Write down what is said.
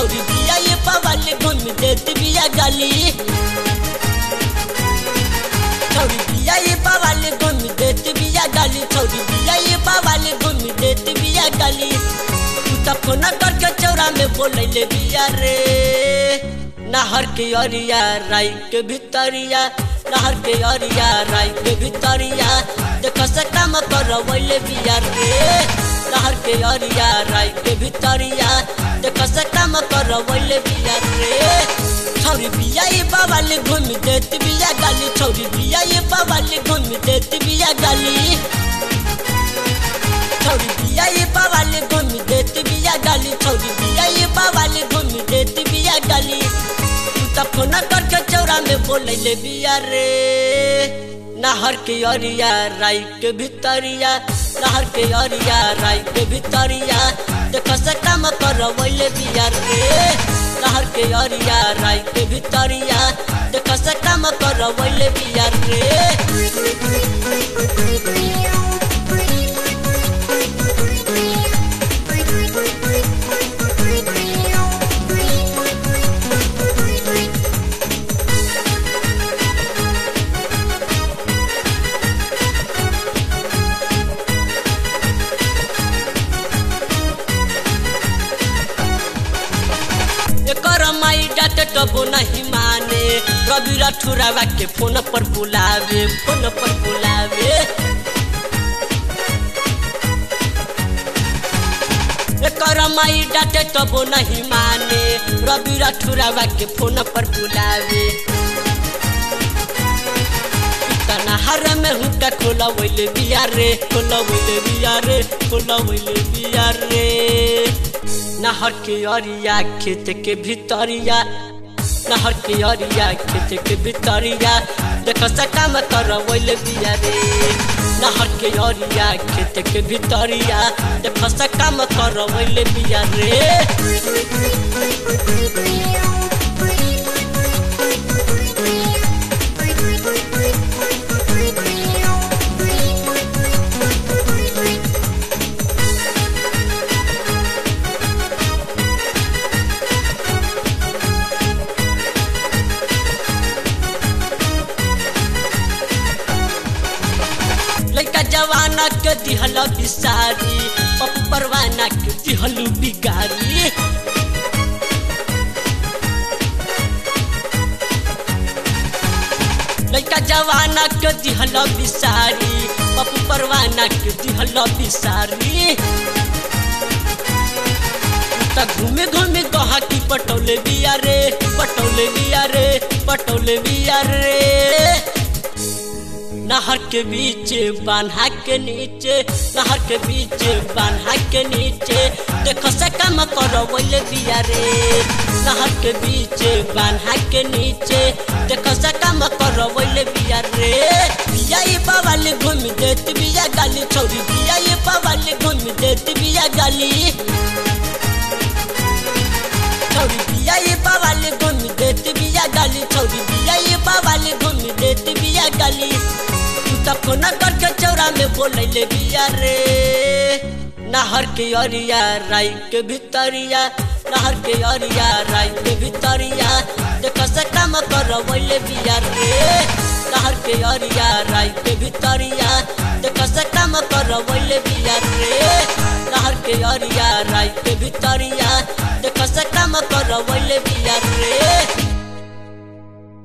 छौरी बिया ये बवाल घूम देत बिया गाली छौरी बिया ये बवाल घूम देत बिया गाली छौरी बिया ये बवाल घूम देत बिया गाली तू त फोन करके चौरा में बोलैले बिया रे नहर के अरिया राई के भितरिया नहर के अरिया राई के भितरिया देख से काम करवैले बिया रे नहर के अरिया राई के भितरिया देख से काम करवैले बिया रे छौरी बिया ये बाबाले घूम देत बिया गाली छौरी बिया ये बाबाले घूम देत बिया गाली छौरी बिया ये बाबाले घूम देत बिया गाली छौरी बिया ये बाबाले घूम देत बिया गाली तू त फोन करके चौरा में बोलैले बिया रे नहर के अरिया राई के भितरिया नहर के अरिया राई के भितरिया देख से काम करवैले बिया रे नहर के अरिया राई के भितरिया देख से काम करवैले बिया रे एकर माई डाटे टबो नहीं माने रवि राठुरावा के फोन पर बुलावे फोन पर बुलावे एकर माई डाटे टबो नहीं माने रवि राठुरावा के फोन पर बुलावे तना हर में हुक्का खोला वैले बिया रे खोला वैले बिया रे खोला वैले बिया रे नहर के अरिया खेत के भितरिया नहर के अरिया खेत के भितरिया देख सका में कर वैले बिया रे नहर के अरिया खेत के भितरिया देख सका में कर वैले बिया रे लड़का जवाना के दिहल बिसारी पप्पू परवाना के दिहलू बिगारी लड़का जवाना के दिहल बिसारी पप्पू परवाना के दिहल बिसारी त घूमे घूमे कहा की पटौले बिया रे पटौले बिया रे पटौले बिया रे नहर के बीच बान्हा के नीचे नहर के बीच बान्हा के नीचे देखो से कम करो बोले बिया रे नहर के बीच बान्हा के नीचे देखो से कम करो बोले बिया रे बिया ये बवाल घूम देत बिया गाली छोरी बिया ये बवाल घूम देत बिया गाली छौरी बिया ये बवाल घूम देत बिया गाली छौरी बिया ये बवाल घूम देत बिया गाली तू त फोन करके चौरा में बोलैले बिया रे नहर के अरिया राई के भितरिया नहर के अरिया राई के भितरिया देख से काम करवैले बिया रे नहर के अरिया राई के भितरिया देख से काम करवैले बिया रे नहर के अरिया राई के भितरिया देख से काम करवैले बिया रे